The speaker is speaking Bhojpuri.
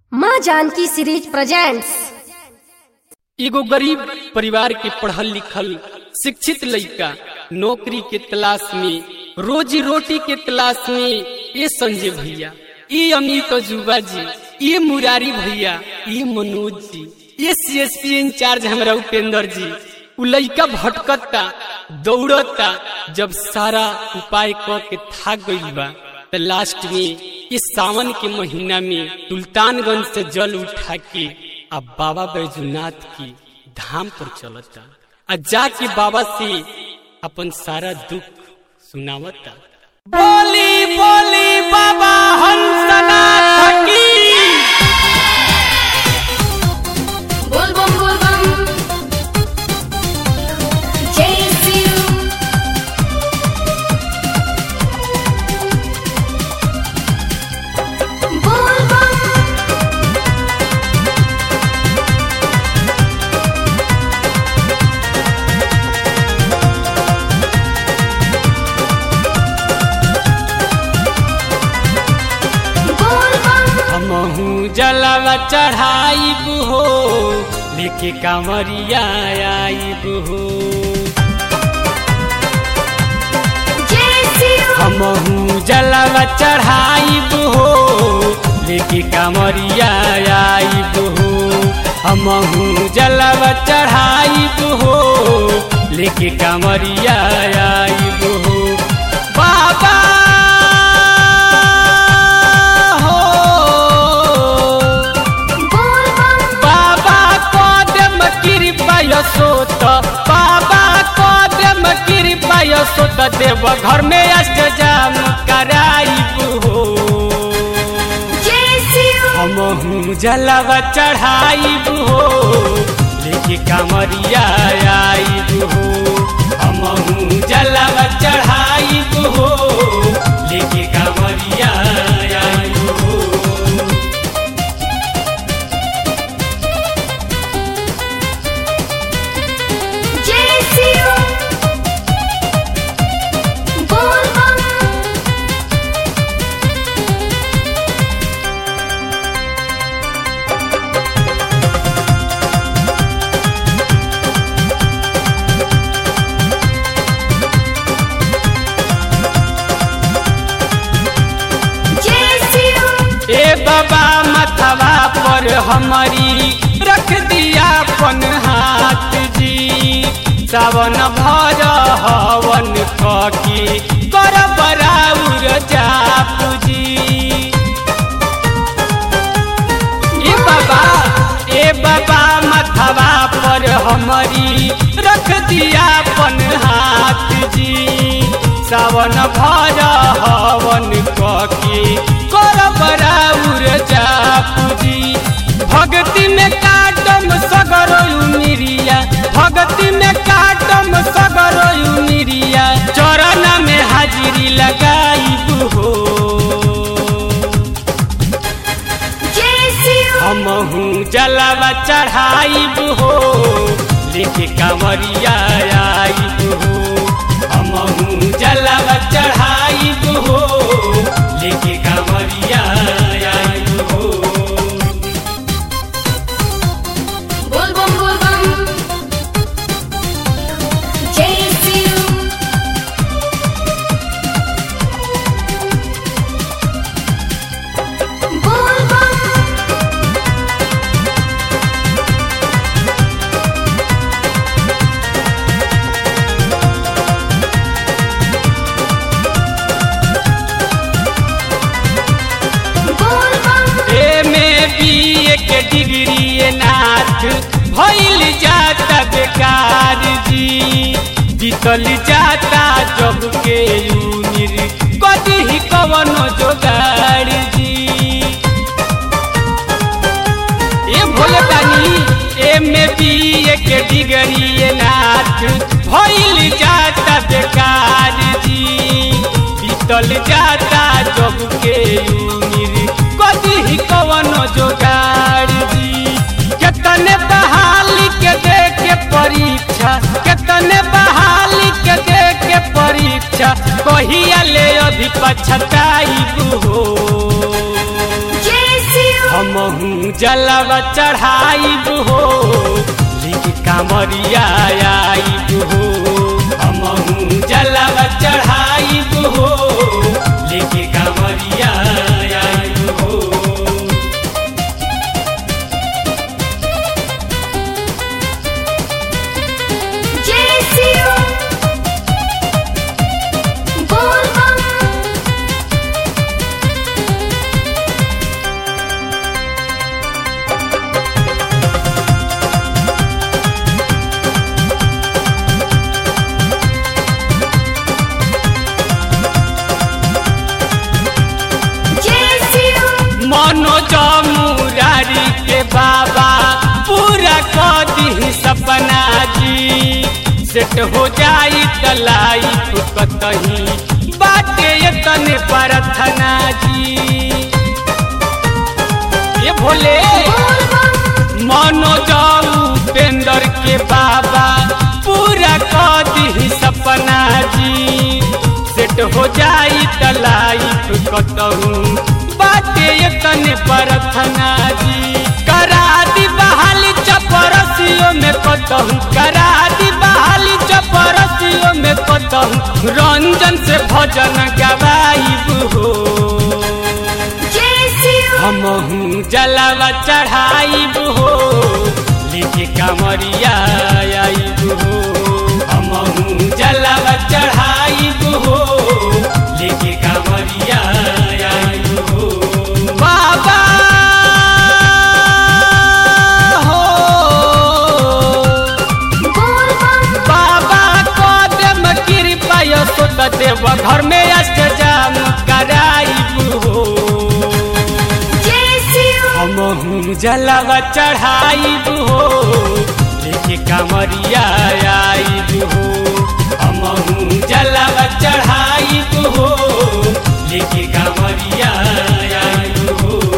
माँ जानकी सीरीज प्रेजेंट्स एगो गरीब परिवार के पढ़ल लिखल शिक्षित लड़का नौकरी के तलाश में रोजी रोटी के तलाश में ये संजय भैया ये अमित जुबा जी ये मुरारी भैया ये मनोज जी ये सी एस पी इंचार्ज हमारा उपेंद्र जी उ लड़का भटकता दौड़ता जब सारा उपाय क के थाक गई बा तो लास्ट में इस सावन के महीना में सुल्तानगंज से जल उठा के अब बाबा बैजूनाथ की धाम पर चलता आ जाके बाबा से अपन सारा दुख सुनावता बोली बोली बाबा हंसनाथ की बोल बम बोल बम जय शिव बोल बम बोल बम हमहू जलवा चढ़ाइब हो लेके कांवरिया आइब हो जय शिव हमहू जलवा चढ़ाइब हो लेके कांवरिया आइब हो हमहू जलवा चढ़ाइब हो लेके कांवरिया आइब हो बाबा हो बोल बम बाबा कदम कृपा सोत बाबा कदम कृपा सोत देव घर में अष्टजाम कराइब हो जय शिव हमहू जलवा चढ़ाइब हो लेके कांवरिया आइब हो हमहू जलवा चढ़ाइब हो लेके कांवरिया आइब हो जय शिव बोल बम जय शिव ए बाबा मथवा पर हमारी रख दिया अपन हाथ जी सावन भर हवन ककी कर बराउर जाप जी ए बाबा ए बाबा मथवा पर हमारी रख दिया अपन हाथ जी सावन भर हवन ककी कर बराउर जापूजी भक्ति में काटम सगरो मिरिया भक्ति में काटम सगरो मिरिया चरण में हाजिरी लगाई हो जय शिव हमहू जलवा चढ़ाइब हो लेके कांवरिया आइब हो हमहू जलवा चढ़ाइब हो लेके कांवरिया आइब हो बोल बम बोल बम जय शिव बोल बम बोल बम एमे बीए के डिग्री ये नाथ भइल जाता बेकार जी बीतल जाता जब के उमिर कदी ही कवनो जोगाड़ जी ए भोले बानी एमे बीए के डिग्री ये नाथ भइल जाता बेकार जी बीतल जाता जब के उमिर कदी ही कवनो जोगाड़ जी केतने बहाली के दे के परीक्षा केतने बहाली के दे के परीक्षा कहिया ले अभी पछताई हो जय शिव हमहू हमहू जलवा चढ़ाइब हो लेके कामरिया आइब हो हमहू जलवा चढ़ाइब हो लेके कामरिया आइब हो जय शिव बोल बम जय शिव मनोज मुरारी के बाबा पूरा कर दी सपना जी सेट हो जाई तलाई कतही बाटे तने प्रार्थना जी ये भोले बोल बम मनोज उपेंद्र के बाबा पूरा कर दी सपना जी सेट हो जाई तलाई कतहू बाटे तने प्रार्थना जी करा दी बहाली चपरसियों में कतहू करा दी बहाली चपरसियों में कतहू रंजन से भजन गवाइब हो जय शिव हमहू जलवा चढ़ाइब हो लेके कामरिया आइब हो हमहू जलवा चढ़ाइब हो लेके कामरिया आइब हो बाबा हो बोल बम बाबा कदम कृपा यशोद देव घर में अष्टजाम कराइब हो जय शिव हमहू जलवा चढ़ाइब हो लेके कामरिया आइब हो हमहू जलवा चढ़ाइब हो लेके कामरिया आइब हो